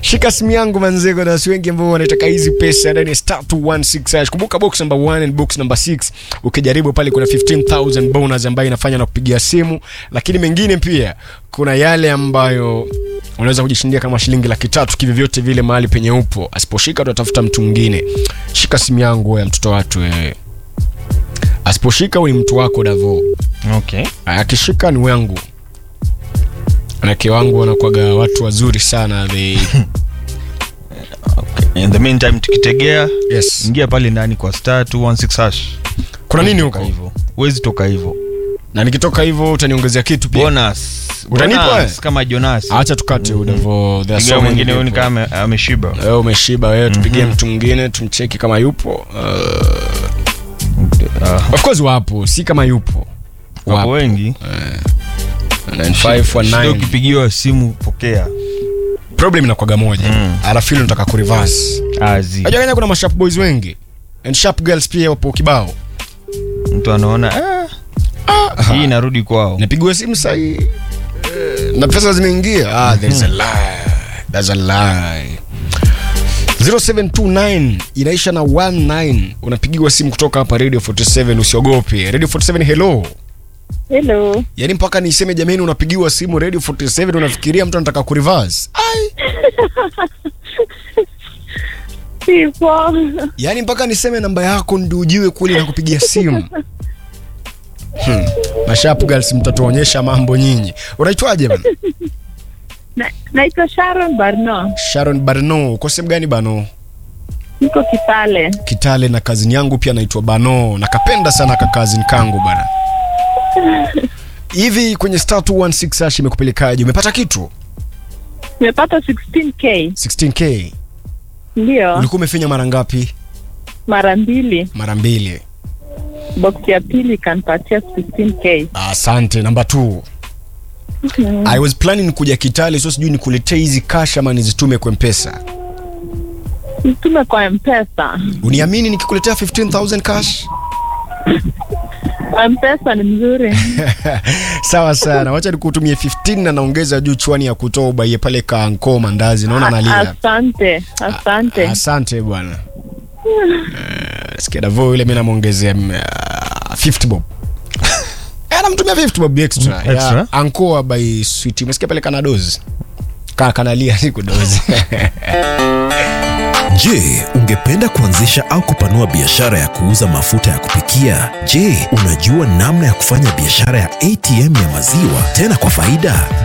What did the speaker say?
shika simu yangu manzego na wasi wengi ambao wanataka hizi pesa ndani ya star 216 hash. kumbuka box number 1 and box number 6 ukijaribu pale kuna 15000 bonus ambayo inafanya na kupigia simu lakini mengine pia kuna yale ambayo unaweza kujishindia kama shilingi laki tatu kivyovyote vile mahali penye upo asiposhika tutatafuta mtu mwingine shika simu yangu wewe mtoto watu wewe asiposhika huyu ni mtu wako davo okay akishika ni wangu manake wangu wanakuwaga watu wazuri sana they... in the meantime tukitegea yes. ingia pale ndani kwa star 216 hash kuna nini Toka huko hivyo huwezi toka hivyo na nikitoka hivyo utaniongezea kitu pia bonus Utanipa Bonus, wewe? kama jonas acha tukate udavo there are piga so many mwingine huyu ni people. kama ame- ameshiba wewe umeshiba wewe tupigie mtu mwingine tumcheki kama yupo uh, Ah, of course wapo si kama yupo wapo wapo wengi 9519 Shida ukipigiwa simu pokea problem inakwaga moja Mm. alafu ile nataka kureverse azi unajua Kenya kuna masharp boys wengi and sharp girls pia wapo kibao mtu anaona ah, hii inarudi kwao napigiwa simu sahii eh, na pesa zimeingia ah, there is a lie. There's a lie. 0729 inaisha na 19 unapigiwa simu kutoka hapa radio 47 usiogope radio 47 hello Hello. yaani mpaka niseme jamani unapigiwa simu radio 47 unafikiria mtu anataka kurivers Sipo. yaani mpaka niseme namba yako ndio ujue kule na kupigia simu hmm. mashap girls mtatuonyesha mambo nyinyi unaitwaje bana Na- Naitwa Sharon Barno. sharon barno uko sehemu gani bano Niko Kitale. kitale na kazini yangu pia naitwa bano nakapenda sana kakazini kangu bana hivi kwenye star 216 hash imekupelekaje umepata kitu Nimepata 16k. 16k Ndio. ulikuwa umefanya mara ngapi Mara mbili. mara mbili Box ya pili ikanipatia 16k. asante namba 2 i was planning kuja kitale so sijui nikuletee hizi cash ama nizitume kwa mpesa Mtume kwa M-Pesa. uniamini nikikuletea 15000 cash M-Pesa ni mzuri. sawa sana wacha nikutumie 15 na naongeza juu chwani ya kutoa ubaie pale kaanko mandazi naona nalia Asante. Asante. asante bwana Eh, sikia davo yule mi namwongezea mm, ah, 50 bob Eh, namtumia 50 bob extra Mm, extra? ya ankoa by sweet umesikia pale kana dozi kaa kanalia siku dozi Je, ungependa kuanzisha au kupanua biashara ya kuuza mafuta ya kupikia? Je, unajua namna ya kufanya biashara ya ATM ya maziwa tena kwa faida?